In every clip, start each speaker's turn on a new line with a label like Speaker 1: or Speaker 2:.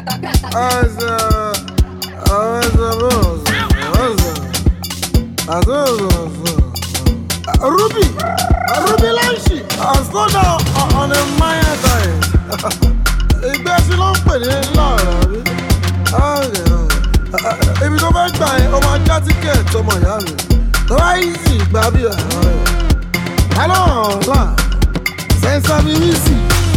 Speaker 1: Asa, asa, bosa, asa. Asa, asa. Ruby, Ruby Lanshi, slow down on a minor time. Ìgbẹ́ sí ló ń pè ní lọ́ọ̀rọ̀ rí. Ibi tó fẹ́ gbà yẹn, o máa já tíkẹ̀ẹ̀tì ọmọ ìyá mi. Tó bá easy gbà bí ọ̀rọ̀ rẹ̀. Hello, ọ̀la, sẹ́ńsà mi rí sí.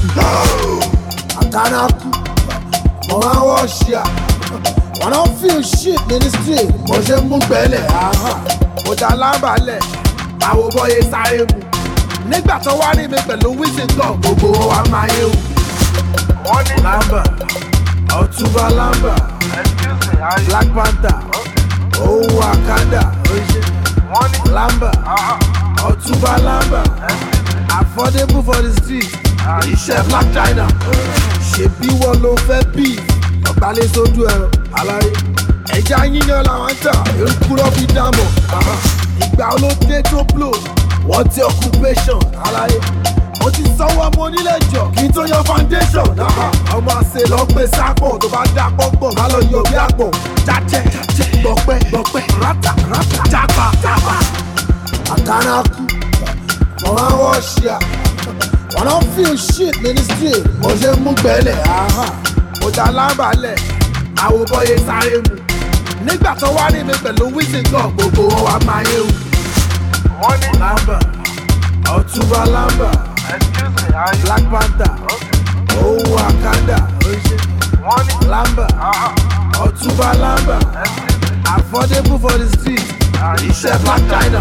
Speaker 1: Àkànnàkú, mo máa ń wọ́ ṣíà. Wọ́n náà feel shit ministry, mo ṣe ń mú gbẹ́lẹ̀. Mo dá lábàálẹ̀, báwo bọ́yé sáré mu. Nígbà tó wá rí mi pẹ̀lú wíṣíngàn, gbogbo wọn wá máa yé wù.
Speaker 2: Wọ́n ní
Speaker 1: Lamba, Ọ̀túnba Lamba,
Speaker 2: excuse me, how you?
Speaker 1: Black Panther, Òun Wakanda,
Speaker 2: Wọ́n ní
Speaker 1: Lamba,
Speaker 2: ah
Speaker 1: Ọ̀túnba Lamba, affordable for the street, iṣẹ́ Black China. Ṣèbí wọn ló fẹ́ bí ọ̀gbálẹ̀ sójú ẹ̀rọ aláyé. Ẹja yíyan làwọn ń tà, èrúkúrọ́ fi dámọ̀. Ìgbà olóde tó blow, wọ́n ti occupation aláyé. Mo ti sanwó ọmọ onílé jọ kí n tó yan foundation. Ọmọ àṣẹ lọ pé sápọ̀ tó bá dá pọ́pọ̀ má lọ yọ bí àpọ̀. Jájẹ́ gbọ̀pẹ́ gbọ̀pẹ́ rátà rátà jápa jápa. Àkànnàkú, mo máa ń wọ́ ṣíà. Wọ́n náà feel shit ministry, mo ṣe ń mú gbẹ́lẹ̀. Mo dá lábàálẹ̀, àwòbọ̀yé sáré mu. Nígbà tó wá rí mi pẹ̀lú wíṣíngàn, gbogbo wọn wá máa yé wù.
Speaker 2: wọ́n ní
Speaker 1: Lamba, Ọ̀túnba Lamba,
Speaker 2: excuse me, how you?
Speaker 1: Black Panther, Òun Wakanda,
Speaker 2: Wọ́n ní
Speaker 1: Lamba,
Speaker 2: ah
Speaker 1: Ọ̀túnba Lamba, affordable for the street, iṣẹ́ Black China.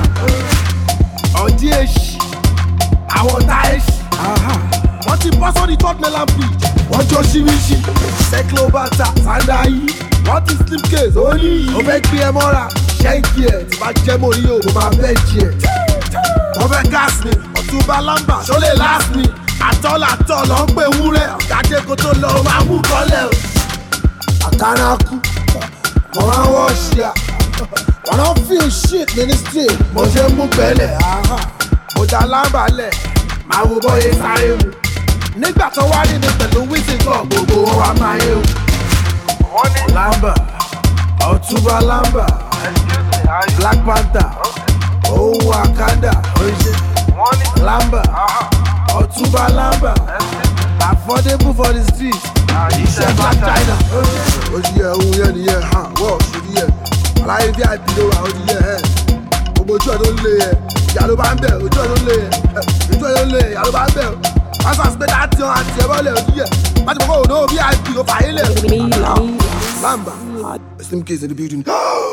Speaker 1: Ọ̀dí èṣì, àwọn tá èṣì. Wọ́n ti bọ́ sórí third mainland bridge. Wọ́n jó ṣíríṣi, Cyclobata, Sandayi. Wọ́n ti slipcase, ó ní yìí. Ó fẹ́ gbé ẹ mọ́ra, ṣẹ́ǹkì ẹ̀ tí bá jẹ́ mọ́ ní òun máa bẹ́ẹ̀ jí ẹ̀. Wọ́n fẹ́ gas mi, Ọ̀túnba Lamba, ṣó lè last mi. Àtọ́làtọ̀ lọ ń pè wúrẹ́, ọ̀gájẹ́ kó tó lọ máa mú kọ́lẹ̀ o. Àkànnàkú, mo máa ń wọ́ ṣíà. Wọ́n náà feel shit ministry, mo ṣe ń mú gbẹ́lẹ̀. Mo dá lábàálẹ̀, máa wo bọ́yé sáré mu. Nígbà tó wá rí mi pẹ̀lú wíṣíngàn, gbogbo wọn wá máa yé o.
Speaker 2: wọ́n ní
Speaker 1: Lamba, Ọ̀túnba Lamba,
Speaker 2: excuse me, how you?
Speaker 1: Black Panther, Òun Wakanda,
Speaker 2: Wọ́n ní
Speaker 1: Lamba,
Speaker 2: ah
Speaker 1: Ọ̀túnba Lamba, affordable for the street, iṣẹ́ Black China. Ó ti yẹ ohun yẹn nìyẹn, hàn wọ́ọ̀ ṣe ní yẹ. Aláyé bí àìbí ló wà, ó ti yẹ ẹ̀. Gbogbo ojú ẹ̀ ló ń lé yẹ. Ìyá ló bá ń bẹ̀, ojú ẹ̀ ló ń lé yẹ. Ojú ẹ̀ ló ń lé yẹ, ìyá ló bá ń bẹ̀. Pásítọ̀ àti pété àti ọ̀hún àti ẹ̀bọ́ lẹ̀, ó ti yẹ. Májèmọ́ kò ní òbí àìbí, ó fà á yé lẹ̀.
Speaker 3: Milan.
Speaker 1: Lamba, Slim Case in the building.